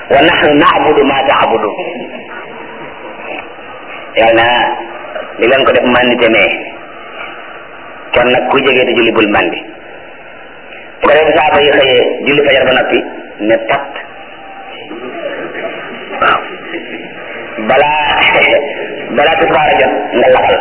wa nahnu na'budu ma ta'budu yàlla na li leen ko def mandite mee kon nag ku jege te julli bul mandi bu ko def saaba yi xëyee julli fajar ba noppi ne tat waaw balaa balaa tisbaar a jot nga laxal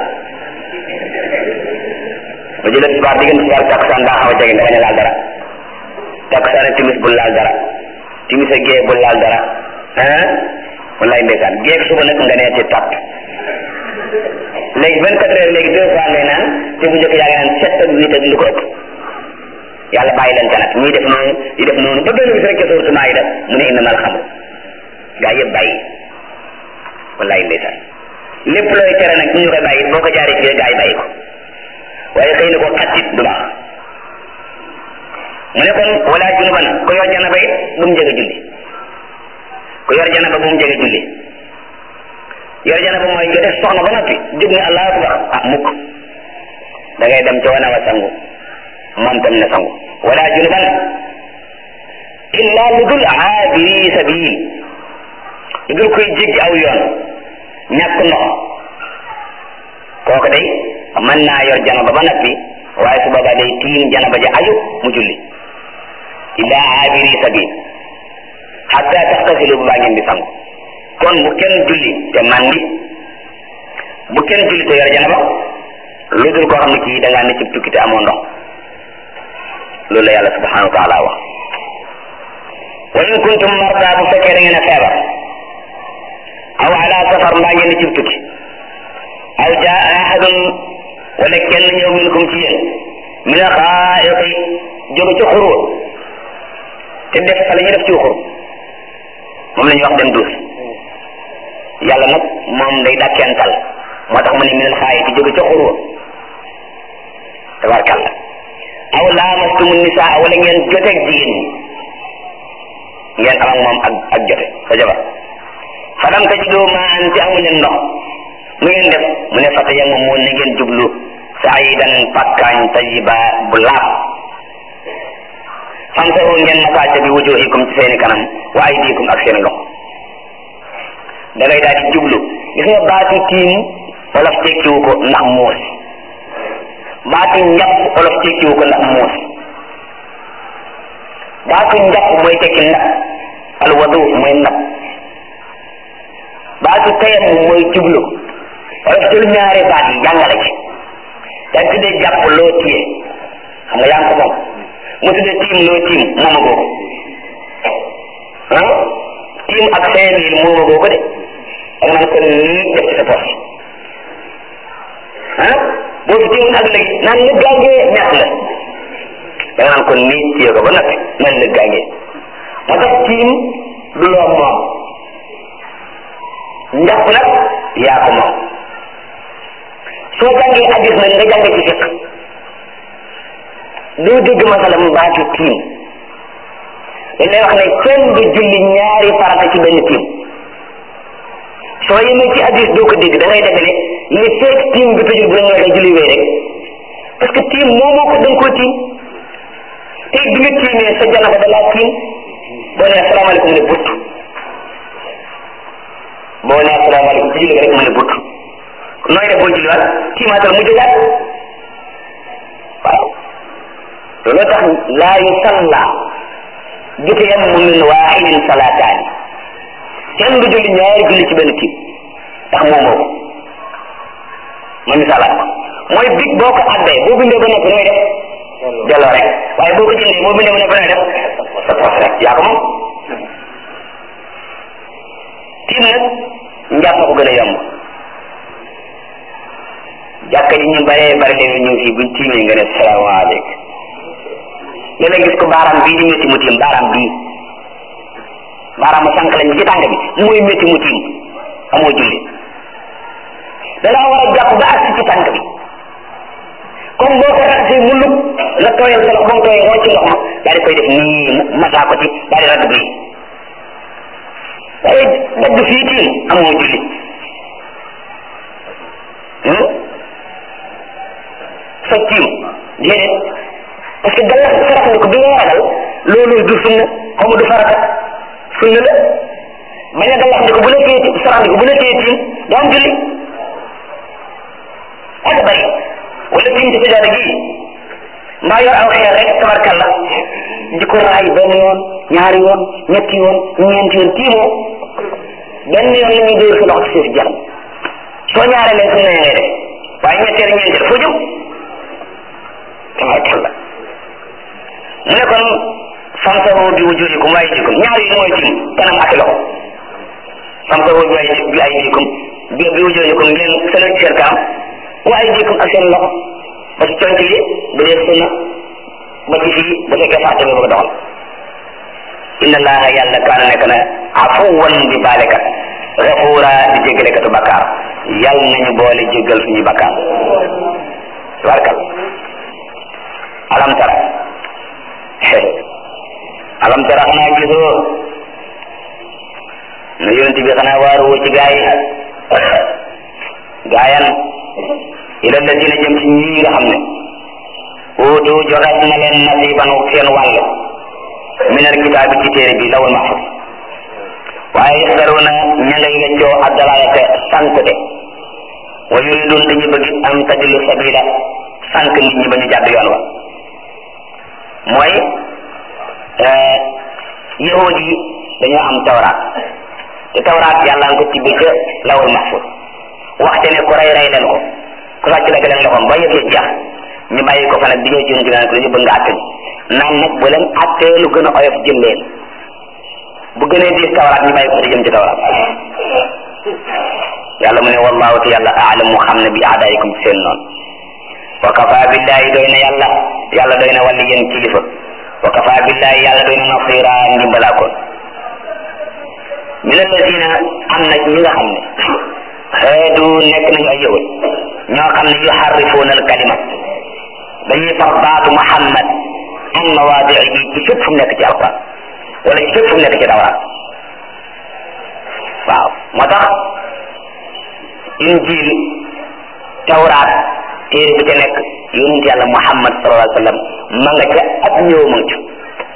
ba julli tisbaar diggante tisbaar takkusaan daa xaw a jege nga bañ a laal dara takkusaan timis bul laal dara timis a gee bul laal dara ah wallaay ndeysaan gee suba nag nga nee ci tat léegi vingt quatre heures léegi deux fois ngay naan te bu njëkk yaa ngi naan sept ak huit ak lu ko ëpp yàlla bàyyi leen ca nag ñuy def noonu di def noonu ba benn bis rek ca sóoratu Maayida mu ne innamal xamru gaa yëpp bàyyi wallaay ndeysaan lépp looy tere nag ñu koy bàyyi boo ko jaaree fii gaa yi bàyyi ko waaye xëy na ko xattit du baax mu ne kon wala junuban ku yor janaba it bu mu jege julli ku yor janaba bu mu jege julli yor janaba mooy nga def soxna ba noppi jóg ne allahu akbar ah mukk da ngay dem ca wana wa sangu moom tam na sangu wala junuban illa lu dul aabiri sabil lu dul koy jéggi aw yoon ñàkk ndox kooku day mën naa yor janaba ba noppi waaye su boobaa day tiim janaba ja aju mu julli illa aabiri sabil hatta taxtasilu bu baa ngeen di sangu kon bu kenn julli te mandi bu kenn julli te yor janaba lu dul koo xam ne kii da ngaa ne ci tukki te amoo ndox loolu la yàlla subhanahu wa taala wax wa in kuntum marda bu fekkee da ngeen a feebar aw ala safar mbaa ngeen ne ci tukki aw jaa ahadun wala kenn ñëw minkum ci yéen min a xaa'iqi jóge ci xurwa te def fa la ñu def ci xur moom la ñuy wax dem duus yàlla nag moom day dàkkental moo tax mu ne minal xaayiti jóge ca xurwa tabarkalla aw laamastumu nisaa wala ngeen joteeg jigéen ñi ngeen am ak moom ak ak jote sa jabar falam tajidu maan te amu leen ndox nu ngeen def mu ne fata yammu mu ne ngeen jublu saidan pakkaañ tayiba bu laab famsahu ngeen masaaja bi wujuhikum ci seeni kanam wa aydikum ak seeni loxo da ngay daal di jublu gis nga baatu tiim wolof tekkiwu ko ndax muus baatu njàpp wolof tekkiwu ko ndax muus baatu njàpp mooy tekki ndab alwadu mooy ndab baatu tayam mooy jublu wolof jël ñaari baat yi jàngale ci yaa ngi tuddee jàpp loo tiye xam nga yaa ngi ko moom mu tuddee tiim loo tiim mooma googu ah tiim ak cinq mille mooma googu de da nga naan ko nii def ci sa poche ah boo fi tiim ak léegi naan lëg gaangee ñett la da nga naan ko nii téye ko ba noppi naan lëg gaangee moo tax tiim du loo moom njàpp nag yaa ko moom soo jàngee hadis nag nga jàng ci fiq doo dégg masalam baatu tiim dañ lay wax ne kenn du julli ñaari farata ci benn tiim soo yemee ci hadis doo ko dégg da ngay defe ne li feeg tiim bi tëjul bu la neexee julli wéy rek parce que tiim moo moo ko da nga koo tiim te bi nga tiimee sa janaba da laa tiim boo nee asalaamaaleykum ne butt boo nee asalaamaaleykum ci julli rek mu ne butt nooy def boo julliwaat tiimaatal mu jógaat waaw loolu tax laa yusalla bi tayammumin waahidin salaataani kenn du julli ñaari julli ci benn tiim ndax moom moo ko ma misaalaat ko mooy big boo ko addee boo bindee ba noppi nooy def delloo rek waaye boo ko jëndee boo bindee ba noppi nooy def sa poos rek yaa ko moom tiim nag njàpp ko gën a yomb jàkka ji ñu baree bari léegi ñu fii buñ tiimee nga ne salaamaaleykum léeg-léeg gis ko baaraam bii di métti mu tiim baaraam bii baaraamu sànq lañ bi ci tànk bi mooy métti mu tiim amoo julli da ngaa war a jàpp ba agsi ci tànk bi comme boo ko raxasee mu lug nga tooyal sa loxo ba mu tooyee nga wàcc ndox ma daal di koy def nii masaa ko ci daal di radd bii waaye dagg fii tiim amoo julli sa tiim déedéet parce que gàllankoor sarax nga ko bi nga ragal loolu du sunna xamu du farata sunna la bañ a galax ndiko bu la téye sarax ndiko bu la téye tiim doo am julli ak bari wala tiim ci sijaada gi mbaa yor aw xeer rek tabarkalla di ko raay benn yoon ñaari yoon ñetti yoon ñeenti yoon tiimoo benn yoon la ñuy dóor sa loxo ci suuf jeex soo ñaaree leen suñu ngay def waaye ñetteel ñeenteel foo jëm tabarkalla mu ne kon famsahu bi wujuhikum wa aydikum ñaar yi mooy tiim kanam ak loxo famsahu bi ay bi aydikum bi bi wujuhikum ngeen sëlal ci seen kanam wa aydikum ak seen loxo ba ci conc li bu dee sunna ba ci fii bu fekkee fàtte nga bëgg a doxal inna allaha yàlla kaana nekk na afuwan di baalekat gafuura di jéggalekatu bakkaar yal nañu boole jéggal suñuy bakkaar tabarkal alam tara alam tara xanaa gisoo na yonent bi xanaa waaru ci gaay gaayan ila ladina jëm ci ñi nga xam ne uutu joxeet na leen nasiban seen wàll min al kitaabi ci téere bi lawul mahfuz waaye yaxdaruna ña ngay weccoo ak dalalate sànk de wa yuridun dañu bëgg am tadilu sabila sànk nit ñi ba ñu jàdd yoon wa mooy yahud yi dañoo am tawraat te tawraat yàlla nga ko tibbi ca lawul mahfuz waxte ne ku rey rey leen ko ku sàcc la leen loxoom ba yëf ya jeex ñu bàyyi ko fa nag di ñëw ci yonent bi nag dañu bëgg nga àtte naan nag bu leen àttee lu gën a oyof jël leen bu gënee diis tawraat ñu bàyyi ko di jëm ci tawraat yàlla mu ne wallahu te yàlla aalam mu xam ne bi aadaayikum ci seen noonu wa kafa billahi doy na yàlla yàlla doy na wàlli yéen kilifa wa kafa billahi yàlla doy na nasira ndimbalaakoon min alladina am na ñi nga xam ne xeetu nekk nañu ay yëwal ñoo xam ne yuharrifuuna al kalima dañuy far baatu muhammad an mawaadiihi ci fépp fu mu nekk ci alquran wala ci fépp fu mu nekk ci tawraat waaw moo tax injil tawraat téere bi ca nekk yonent yàlla muhammad sallallahu alayhi wa sallam ma nga ca ak ñëw ma ca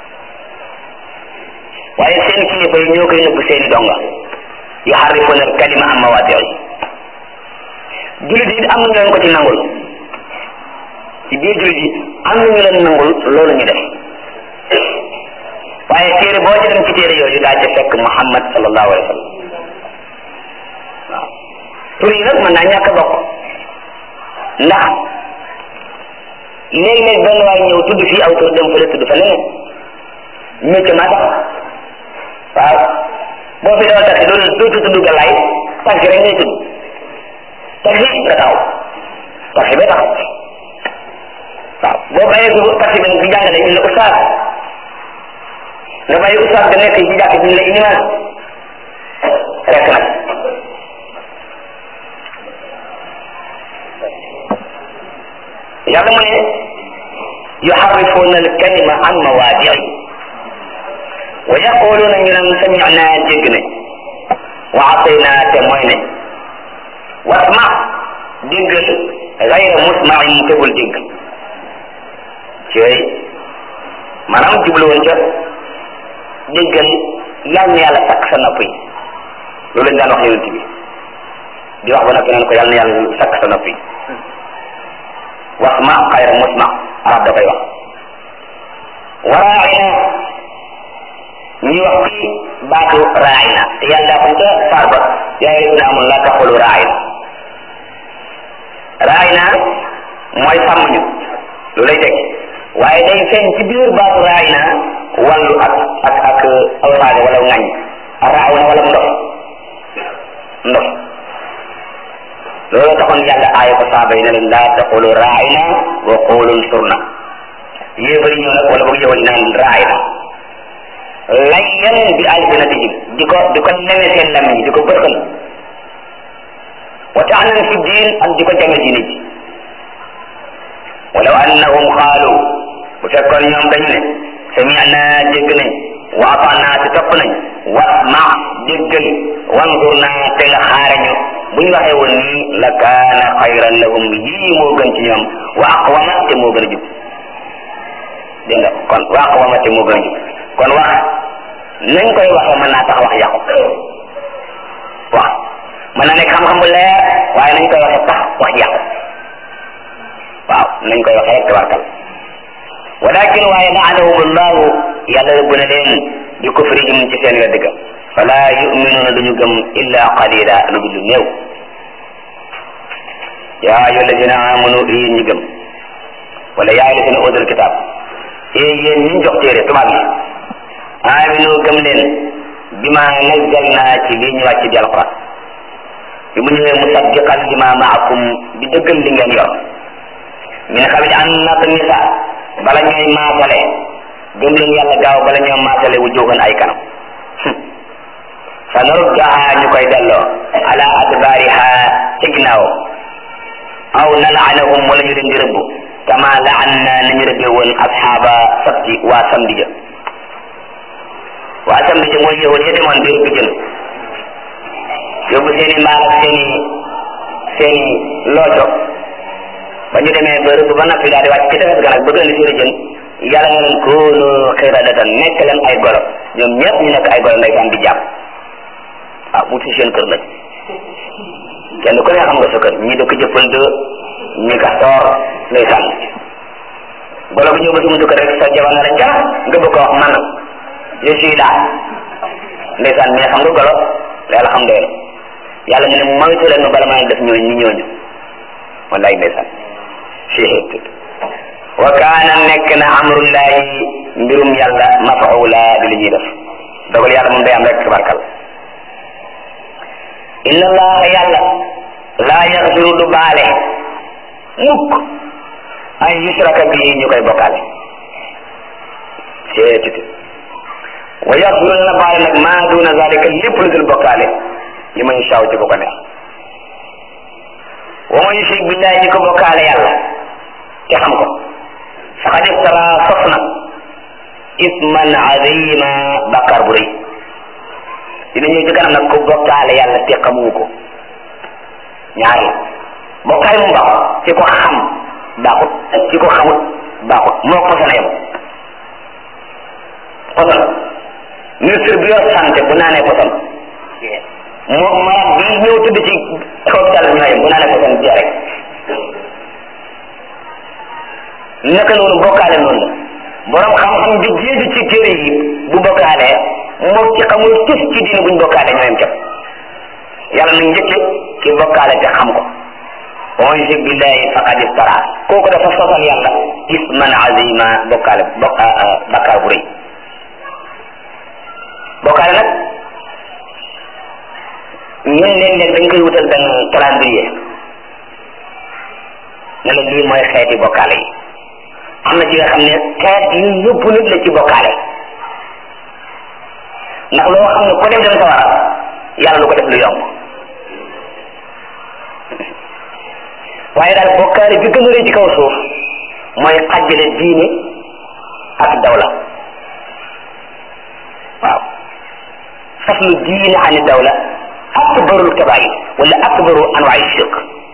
waaye seen kilifa yi ñoo koy nëbb seeni donga yuharrifuuna al kalima an mawaadiihi jullit yi am na leen ko ci nangul ci biir jullit yi am na ñu leen nangul loolu ñu def waaye téere boo ci dem ci téere yooyu daa ca fekk muhammad sallallahu alayhi wa sallam waaw tur yi nag mën naa ñàkk a bokk ndax léeg-léeg benn waay ñëw tudd fii aw tur dem fële tudd fa leneen métier maa tax waaw boo fi dawal taxi loolu dootu tudd galaay taxi rek ngay tudd taxi nga taxaw taxi ba taxaw waaw boo bàyyee ko taxi bi di jàngale ñu la ustaas nga bàyyi ustaas ga nekk ci jàkk ji ñu la ilimaan rek nag yàlla mu ne yuharrifuuna al kalima an mawaadi'i wa yaquluuna ñu naan samina dégg ne wa atayna te mooy ne wasma déggal gayra musmain te bul dégg cey maanaam jubluwoon ca déggal yàlla na yàlla sakk sa nopp yi loolu lañ daan wax yonent bi di wax ba noppi naan ko yàlla na yàlla sakk sa nopp yi wasma gayra musma arab da koy wax waraina ñuy wax ci baatu raayna te yàlla daa xam ca saar ba yaa ngi dina amul la taxulu raayna raayna mooy sàmm ñu lu lay teg waaye day feeñ ci biir baatu raayna wàllu ak ak ak aw saaga wala ngañ raaw na wala ndof ndof loolu taxoon yàlla aaya ko saaba yi ne leen laa taqulu raayna wa qulu surna yéefari ñëw nag wala boog yowal naan raayna layyan bi alsinatihim di ko di ko neme seen lam yi di ko bërxal wa taanan fi diin ak di ko jame diine ji walaw annahum xaalu bu fekkoon ñoom dañu ne samina dégg nañ wa atana te topp nañ wasma déggal wanzurna te nga xaarañu bu ñu waxee woon nii la kaana xayran lahum yii moo gën ci ñoom wa aqwama te moo gën a jub dégg nga kon wa aqwama te moo gën a jub kon wax nañ koy waxee mën naa tax wax yàqu wax mën na nekk xam-xam bu leer waaye nañ koy waxe sax wax ji yàqu waaw nañ koy waxe rek tabarkal walakin waaye laanahum allahu yàlla rëbb na leen bi kufrihim ci seen wedd ga fala yuminuuna duñu gëm illa qalila lu dul néew yaa ayu alladina amanu yéen ñi gëm wala yaa ayu alladina utul kitab ee yéen ñi jox téere tubaab yi aminu gëm leen bima nazzalna ci lii ñu wàcc di alquran bi mu ñëwee musaddiqan lima maakum di dëggal li ngeen yor min qabli an natmisa bala ñooy maasale gëm leen yàlla gaaw bala ñoo maasale wu jóogan ay kanam fa naruddaha ñu koy delloo ala adbariha ci ginnaaw aw nalaanahum wala ñu leen di rëbb kama laanna nañu rëbbee woon asxaaba sabti waa samedi ja waa samedi ja mooy yahud ya demoon di rëbb jën yóbbu seen i mbaal ak seen i seen i looco ba ñu demee ba rëbb ba noppi daal di wàcc ci tefes ga nag bëgg indi seen i jën yàlla nga leen koonu xiradatan nekk leen ay golo ñoom ñëpp ñu nekk ay golo ndeysaan di jàpp ah mu ci seen kër nag kenn ku ne xam nga sa kër ñi dëkk jëppal de ñi kastoor ndeysaan golo bu ñëw ba si buntu kër rek sa jabar na la ca nga bëgg ko wax man je suis là ndeysaan mais xam nga golo yàlla xam doy yàlla mu ne moytu leen ma bala maa def ñooñu ni ñooñu wallaay ndeysaan wa kaana nekk na amrullahi mbirum yàlla mafaula di li ñuy def dogal yàlla moom day am rek tabarkal inna allaha yàlla laa yaxfiru du baale mukk an yusraka bihi ñu koy bokkaale seetiti wa yaxfiru dana baale nag maa duna zalika lépp lu dul bokkaale li man shaw ci ko ko neex wa man yushrik billahi ñi ko bokkaale yàlla te xam ko faqad iftara sos na isman azima bàkkaar bu rëy dina ñëw ci kanam nag ko bokkaale yàlla te xamu ko ñaar la bokkaale mu baaxut ci ko xam baaxut ci ko xamut baaxut moo ko posana yem poson ministre bi yor santé bu naanee poson moo malade bi ñëw tëdd ci hôpital bi ñooyem bu naanee poson jee rek naka noonu bokkaale noonu la borom xam-xam bi jéeju ci téere yi bu bokkaalee moom ci xamul tus ci diine buñ bokkaale ñooyam cap yàlla na njëkke ki bokkaale te xam ko wa man yushrik billahi faqad iftara kooku dafa sosal yàlla isman azima bokkaale bokk bakkaar bu rëy bokkaale nag ñun léeg-léeg dañ koy wutal benn calendrier ne la lii mooy xeeti bokkaale yi am na ci nga xam ne xeet yi yóbbu nit la ci bokkaale ndax loo xam ne ko dem dem sawara yàlla lu ko def lu yomb waaye daal bokkaale bi gën a rëy ci kaw suuf mooy xajjale diine ak dawla waaw faslu diine ani dawla akbarul kabair wala akbaru anwaay shirk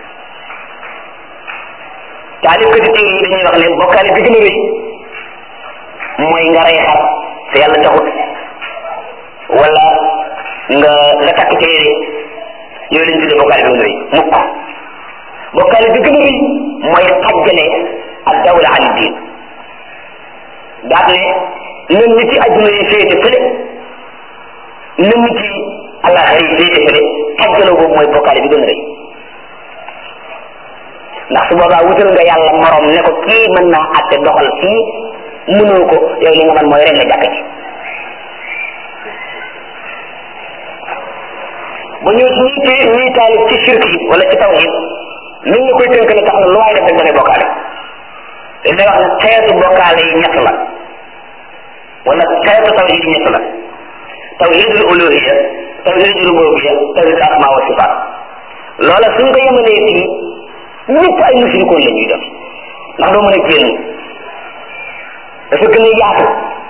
taalif ko ci téere yi dañuy wax ne bokkaale bi gën a rëy mooy nga rey xar te yàlla taxut wala nga nga takk téere yooyu lañ tuddee bokkaale bi gën a rëy mukk bokkaale bi gën a rëy mooy xajjale ak dawla an diin daat ne nan nit ci adduna yi féete fële nan nit ci àllaxira yi féete fële xajjale boobu mooy bokkaale bi gën a rëy ndax su boobaa wutal nga yàlla morom ne ko kii mën naa atte doxal fii mënoo ko yow li nga man mooy ren nga jàkk ci ba ñëw ci ñi ci ñiy taalif ci shirk yi wala ci tawhid min nga koy tënk ne tax na lu waay def rek da ngay bokkaale dañ lay wax ne xeetu bokkaale yi ñett la wala xeetu tawhid yi ñett la tawhidul uluhiya tawhidul rububiya tawhidul asma wa sifat loola suñ ko yemalee fii ñëpp ay musrikoon la ñuy def ndax doo mën a génn dafa gën a yaatu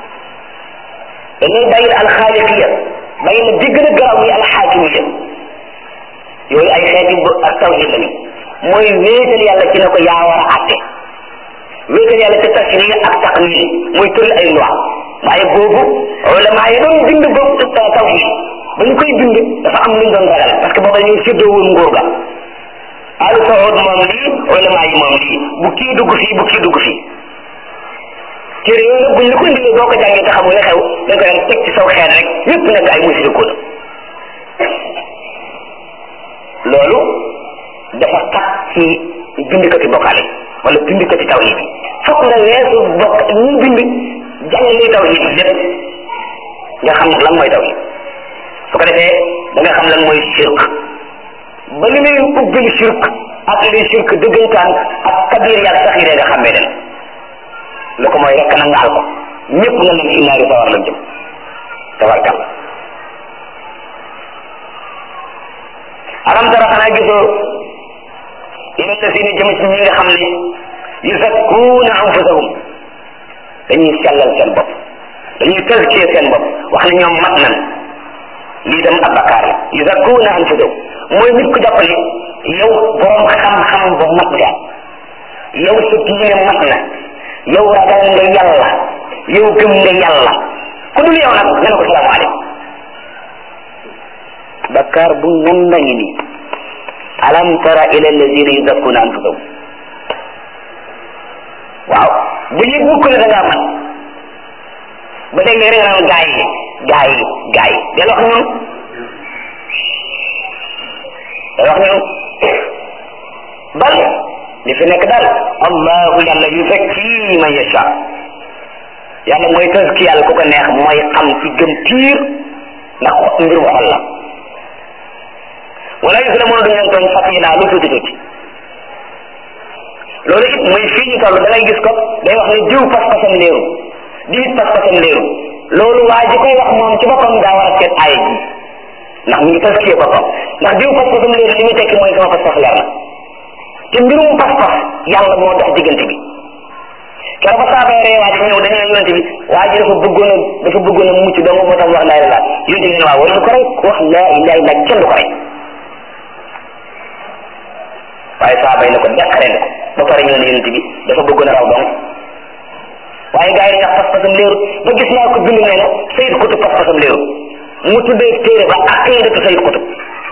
dañuy bàyyi alxaaliqiya bàyyi na di gën a garaaw yi alxaakimiya yooyu ay xeeti ak tawhid lañu mooy wéetal yàlla ci ne ko yaa war a àtte wéetal yàlla ci tashri ak taqnini muy tëral ay loi waaye boobu ulama yi doon bind boobu tawhid ba ñu koy bind dafa am luñ doon ragal parce que booba dañuy séddoo woon nguur ga alu saoud moom lii ulama yi moom lii bu kii dugg fii bu kii dugg fii téere yooyu nag buñ la ko indilee boo ko jàngee te xamul la xew dañ ko daan teg ci saw xeet rek ñëpp nekk ay musirikoon loolu dafa xat ci bindikati bokkaale wala bindikati tawhid yi fokk nga weesu bokk ñi bind jàng liy tawhid lépp nga xam lan mooy tawhid su ko defee da nga xam lan mooy shirk ba li lay ubbil shirk ak li shirk dëggantaan ak kabir yaag saxiire nga xàmmee leen lu ko mooy rekk na ngaal ko ñëpp nga leen fi naari sawar lañ jëm tabarkal alam tara xanaa gisoo ila lasina jëm ci ñi nga xam ne yuzakkuuna anfusahum dañuy sellal seen bopp dañuy tazkiya seen bopp wax ne ñoom mat nan lii dem ab bakkaar la yuzakkuuna anfusahum mooy nit ku jàpp ne yow borom xam-xam bu mat nga yow sa diine mat na yow ragal nga yàlla yow gëm nga yàlla ku dul yow nag nga ne ko salaamaaleykum bakkaar bu nganda ngi nii alam tara ila alladina yuzakkuna anfusahum waaw bu yëg mukk ne da ngaa man ba dégg rek nga naan gaa yi gaa yi gaa yi del wax ñoom del wax ñoom bal li fi nekk daal allahu yàlla yuzakki man yasha yàlla mooy tazki yàlla ku ko neex mooy xam ci gëm piir ndax mbirum xol la wala yuzlamuuna duñ leen tooñ fatila lu tuuti tuuti loolu it muy fii ñu toll da ngay gis ko day wax ne jiw pas-pasam léeru diit pas-pasam léeru loolu waa ji koy wax moom ci boppam daa war a seet aaya ji ndax mu ngi taskiyee boppam ndax diw pas-pasam léeru li muy tekki mooy sama pas-pas leer na te mbirum pas-pas yàlla moo dox diggante bi keroog ba saaba ree waa ji ñëw dañu ne yonente bi waa ji dafa bëggoon a dafa bëggoon a mucc dong moo tax wax laa ilaha yonente bi ne waaw waruñu ko rey wax laa ilaha illa kenn du ko rey waaye saaba yi ne ko deqare ne ko ba pare ñëw ne yonente bi dafa bëggoon a raw dong waaye gars yi dañuy wax pas-pasam léeru ba gis naa ko bind nee na sayid kutub pas-pasam léeru mu tuddee téere ba aqidatu sayid kutub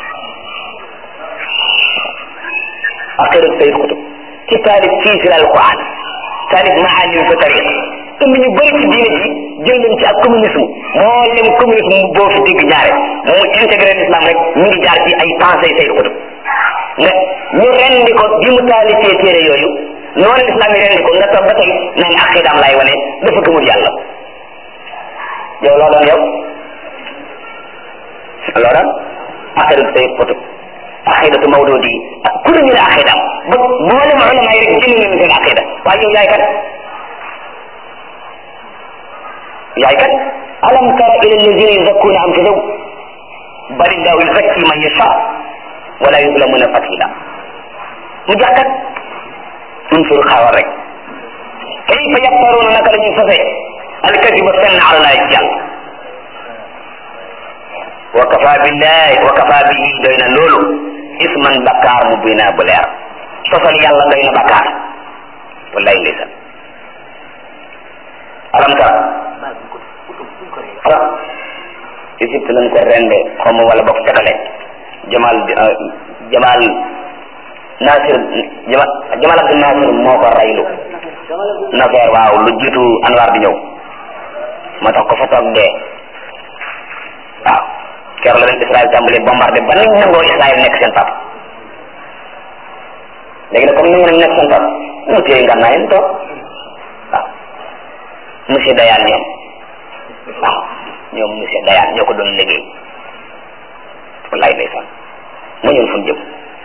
aqidatu sayid kutub ci taalif fii fi alquran taalif maalim fi tariq indi ñu bëri ci diine ji jël leen ci ak communisme moo leen communisme boo fi dégg ñaare mu intégré l'islam rek ñu ngi jaar ci ay pensées sayid kutub nga ñu rendi ko bi mu taalifee téere yooyu noonu l'islam yi rendi ko nga toog ba tey naan aqidaam laay wane dafa gëmul yàlla yow loo doon yow loo doon aqidatu sayid kutub aqidatu mawdudi ak ku ñu ne aqidaam ba mboolem ulama yi rek génn nañu seen aqida waaye yow yaay kat yaay kat alam tara ila alladina yuzakkuna anfusahum bal illahu yuzakki man yasha wala yuzlamuna fatila mu jax kat unsur xawar rek kayfa yaftaruna naka la ñuy sosee alkadiba fenn ala laay ci yàlla wa kafa billahi wa kafa bihi doy na loolu isman bakkaar mu bina bu leer sosal yàlla doy na bakkaar wallahi ndeysaan alam tara ah Égypte lañ ko rende xaw ma wala bokk cakale Jamal Jamal Nasir Jamal Jamal Abdul Nasir moo ko raylu Nasser waaw lu jiitu Anwar di ñëw moo tax ko fa toog dee waaw keroog la leen Israël tàmbalee bombardé ba nañ nangoo Israël nekk seen pap léegi nag comme ni nga nekk seen pap ñu téye nga naa leen toog waaw monsieur Dayane ñoom waaw ñoom monsieur Dayane ñoo ko doon liggéey wallaay ndeysaan mu ñëw fu ñu jëm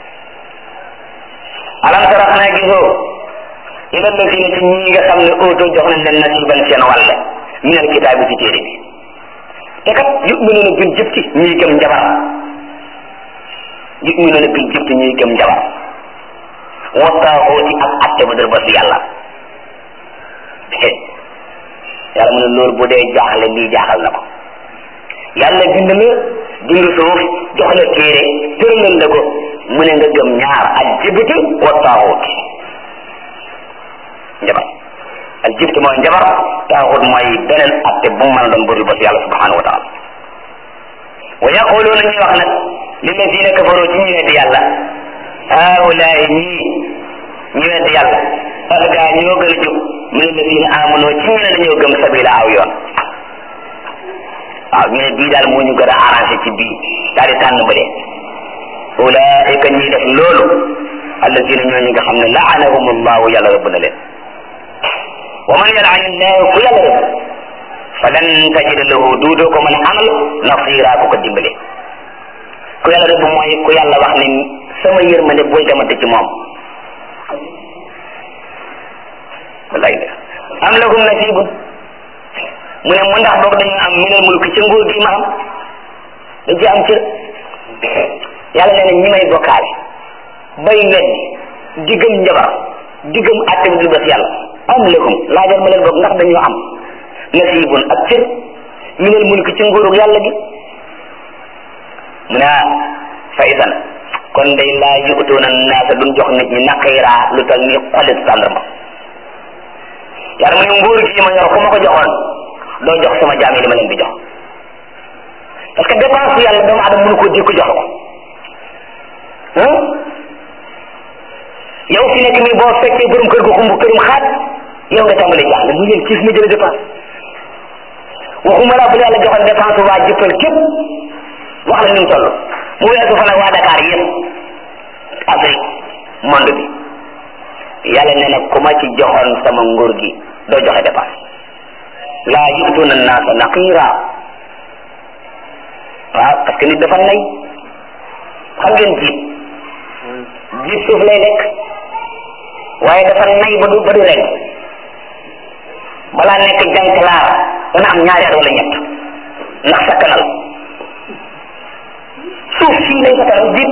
alam tara xanaa gisoo ila lazina ci ñi nga xam ne auto jox nañ leen nasiban seen wàll min al kitaabi ci téere bi te kat yuminuuna bil jibti ñuy gëm njabar yuminuuna bil jibti ñuy gëm njabar wa taaxooti ak atte bu dër ba su yàlla yàlla mu ne loolu bu dee jaaxle lii jaaxal na ko yàlla bind la bind suuf jox la téere tëralal la ko mu ne nga gëm ñaar al jibti wa taaxoot njabar al jibti mooy njabar taaxut mooy beneen atte bu mu mën a doon bëri ba si yàlla subhanahu wa taala wa yaquluuna ñuy wax nag lillazina kafaru ci ñu weddi yàlla haulaay ñii ñu weddi yàlla ahda ñoo gën a jub min allazina amanu ci ñu ne dañoo gëm sabila aw yoon waaw ñu ne bii daal moo ñu gën a arrangé ci bii daal di tànn bële ulaika ñiy def loolu allazina ñooñu nga xam ne laanahum allahu yàlla rëbb na leen wa man yalani llahu ku yàlla rëbb falan tajida lahu duudoo ko mën a amal nasira ku ko dimbale ku yàlla rëbb mooy ku yàlla wax ne sama yërmande bul demante ci moom wallaay de am lahum nasibun mu ne mu ndax boog dañu am minal mulki ci nguur gi ma am dañ ci am cër yàlla nee na ñi may bokkaale bay weddi diggam njabar diggam àtte bi du bés yàlla am lahum laajal ma leen boog ndax dañoo am nasibun ak cër minal mulki ci nguurug yàlla gi mu ne fa isan kon day laa yu'tuuna naasa duñ jox nit ñi naqiira lu tal ni xolit tàndarma yàlla mu ne nguur gi ma yor ku ma ko joxoon doo jox sama jaam yi li ma leen di jox parce que dépense yàlla doomu adama mënu ko dékku jox ko yow fi nekk nii boo fekkee borom kër gu xumb kërum xaat yow nga tàmbali jaaxle mu yéen kiis ma jële dépense waxuma laa bu yàlla joxoon dépense waa jëppal képp wax la ni mu toll mu weesu fa nag waa Dakar yëpp Afrique monde bi yàlla nee na ku ma ci joxoon sama nguur gi doo joxe dépense laa yu'tuuna naasa naqiira waaw parce que nit dafa nay xam ngeen jiit jiit suuf lay lekk waaye dafa nay ba du ba du rek balaa nekk jànkalaar dana am ñaari at wala ñett ndax sakkanal suuf sii lay sakkanal jiit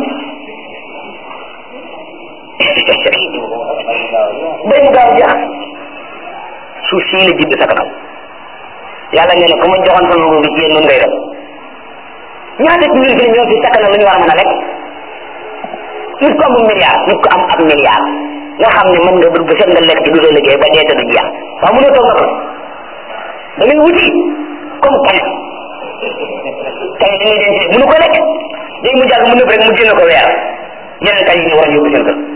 day mu gaaw jeex suuf sii la jiit di sakkanal yàlla nee na ku ma joxoon sama nguur gi ci yéen noonu ngay def ñaata ci ñun fi ñoo fi sakkanal lu ñu war a mën a lekk nit ko amul milliard nit ko am ab milliard nga xam ne mën nga bu set nga lekk ci du sa liggéey ba dee te du jeex waaw mu ne toog nga ko da ngay wuti comme kañ kañ da ngay denc mënu ko lekk léegi mu jàgg mu nëb rek mu génne ko weer yeneen kañ yi ñu war a yóbbu seen kër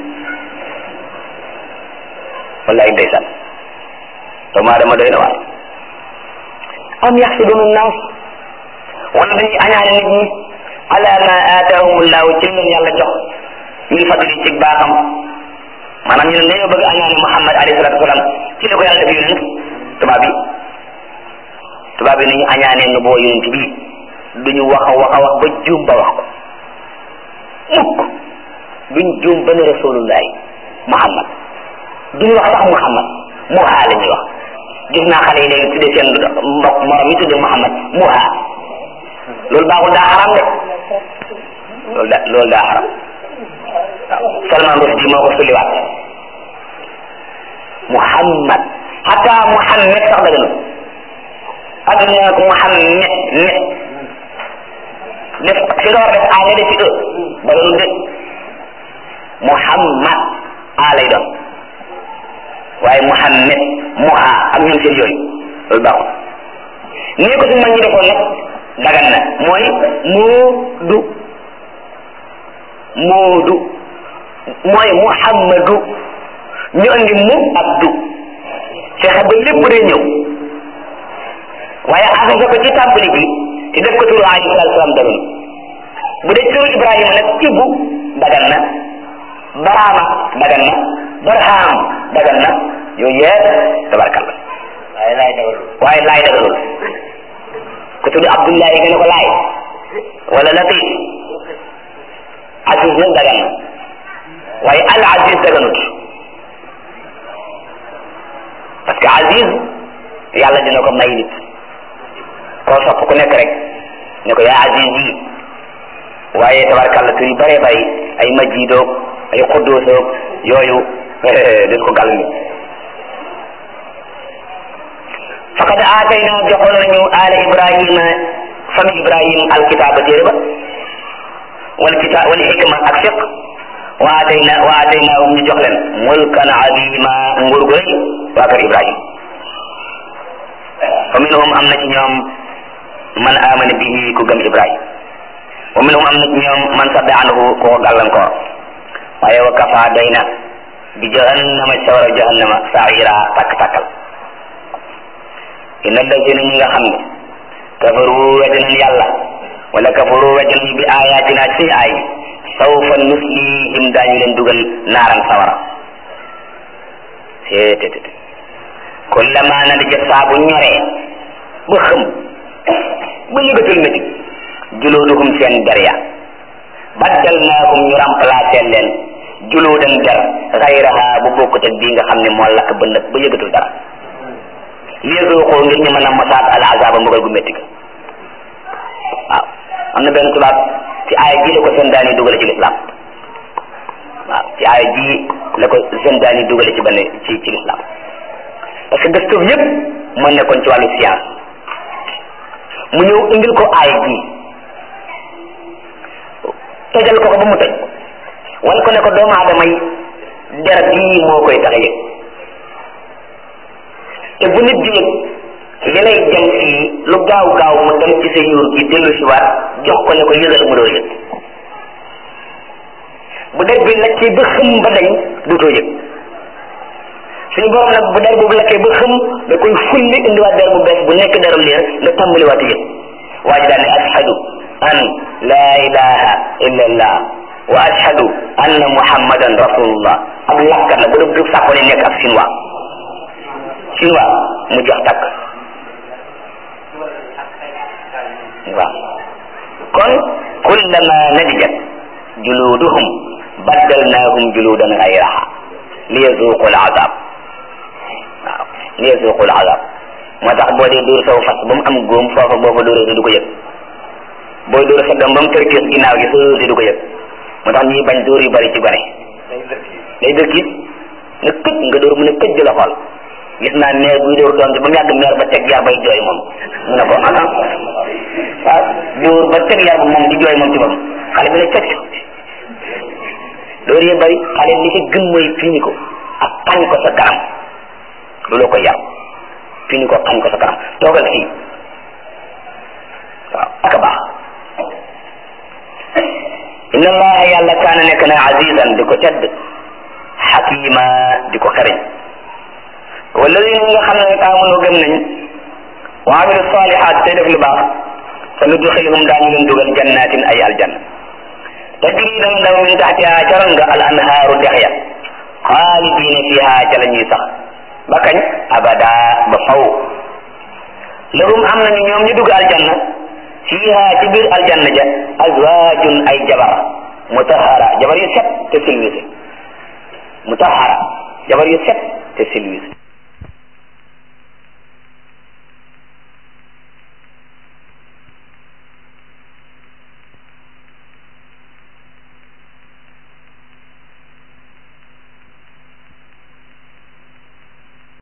wallaay ndeysaan doomu aadama doy na waar am yaxsuduna naas wala dañuy añaane nit ñi ala ma aataahumullahu ci leen yàlla jox min fadli ci baaxam maanaam ñu ne dañoo bëgg añaane Muhammad alayhi salatu wasalam ci li ko yàlla def yonent tubaab yi tubaab yi nañu añaanee nu boo yonent bi duñu wax a wax a wax ba juum ba wax ko mukk duñ juum ba ne rasulullahi Muhammad duñu wax sax Muhammad muhaa la ñuy wax gis naa xale yi léegi tuddee seen mbokk morom yi tuddee Muhammad muhaa loolu baaxul daa xaram de loolu da loolu daa xaram waaw Salman Rushdie moo ko sulliwaat Muhammad hatta Muhammad sax dëgg na ak ñu ne ko Muhammad net def fi nga war a def a nga def ci e dëgg de Muhammad a lay doon waaye Muhammad muha ak ñoom seen yooyu loolu baaxul nii ko suñu mag ñi defoon nag dagan na mooy muudu muudu mooy muhammadu ñu andi mu ak du fexe ba lépp day ñëw waaye asase ko ci tàmbali bi te def ko turu alayhi salaatu salaam dagan bu dee turu ibrahima nag ibbu dagan na baraama dagan na barham dagan na yooyu yëpp tabarkalla waaye laay dagalul waaye laay dagalul ku tudd abdullahi nga ne ko laay wala latif aziz nag dagan na waaye al aziz daganut parce que aziz yàlla dina ko may nit koo sopp ku nekk rek ne ko yaa aziz yi waaye tabarkalla tur yu bëree bëri ay majidoog ay xudduusoog yooyu des ko gàll nit faqad aatayna joxoon nañu ala ibrahima fami ibrahim alkitaba téere ba wal kita wal hikma ak fiq wa aatayna wa aataynaahum ñu jox leen mulkan azima nguur gu rëy waa kër ibrahim fa minhum am na ci ñoom man amana bihi ku gëm ibrahim wa minhum am na ci ñoom man sadda anhu koo gàllankoor waaye wa kafa doy na bi jahannama sawara jahannama saira takk-takkal inna allazina ñi nga xam ne kafaru weddi nañ yàlla wala kafaru weddi nañ bi ayatina ci ay sawfa nuslihim daañu leen dugal naaran sawara seetet kullama nadijat saa bu ñoree ba xëm ba yëgatul métti juluduhum seen der ya baddalnaahum ñu remplacer leen juludan der xayraha bu bokkut ak bii nga xam ne moo lakk ba nëb ba yëgatul dara liyesuuqoo ngir ñu mën a mosaat al azaba mbugal gu métti ga waaw am na benn tubaab ci aaya ji la ko seen daani dugale ci lislaam waaw ci aaya ji la ko seen daani dugale ci benn ci ci lislaam parce que gëstu yëpp moo nekkoon ci wàllu science mu ñëw indil ko aaya ji tojal ko ko ba mu toj wala ko ne ko doomu aadama yi der bii moo koy tax a yëg te bu nit di yëg li lay jëm fii lu gaaw gaaw mu dem ci sa yuur gi dellu si waat jox ko ne ko yëgal mu doo yëg bu der bi lakkee ba xëm ba dañ duutoo yëg suñu borom nag bu der boobu lakkee ba xëm da koy fulli indiwaat der bu bees bu nekk deram liir nga tàmbaliwaat yëg waa ji daal ne ashhadu an la ilaha illa allah wa ashhadu anna muhammadan rasulullah ab lakkat la bu dee du sàkko ne nekk ab sinwaa sinwaa mu jox takk waaw kon kullama nadijat juluduhum baddalnahum juludan gayraha liyazuqu alazab waaw liyazuqu alazab moo tax boo dee dóor saw fas ba mu am góom foofa boo fa dóoree du ko yëg booy dóor sa doom ba mu tërkiis ginnaaw gi soo du ko yëg moo tax ñuy bañ dóor yu bari ci gone day dërkiis nga këj nga dóor mu ne këj di la xool gis naa meer buy dóor doom ji ba mu yàgg meer ba teg yar bay jooy moom mu ne ko ah ah dóor ba teg yar ba moom di jooy moom ci moom xale bi ne teg dóor yi bari xale li ci gën mooy fini ko ak xañ ko sa kanam looloo ko yar fini ko xañ ko sa kanam toogal fii waaw ak a baax inna allaha yàlla kaana nekk na azizan di ko tedd xakima di ko xereñ walladina ñi nga xam ne amanu gëm nañ wa amilu salihat tey def lu baax sa nudxilhum daañu leen dugal jannatin ay aljanna tajri dana daw min taxtiha caron nga al anhaaru dex ya xaalidina fiha ca la ñuy sax ba kañ abada ba faw lahum am nañu ñoom ñu dugg aljanna fiha ci biir aljanna ja azwajun ay jabar mutahara jabar yu set te silwise mutahara jabar yu set te silwise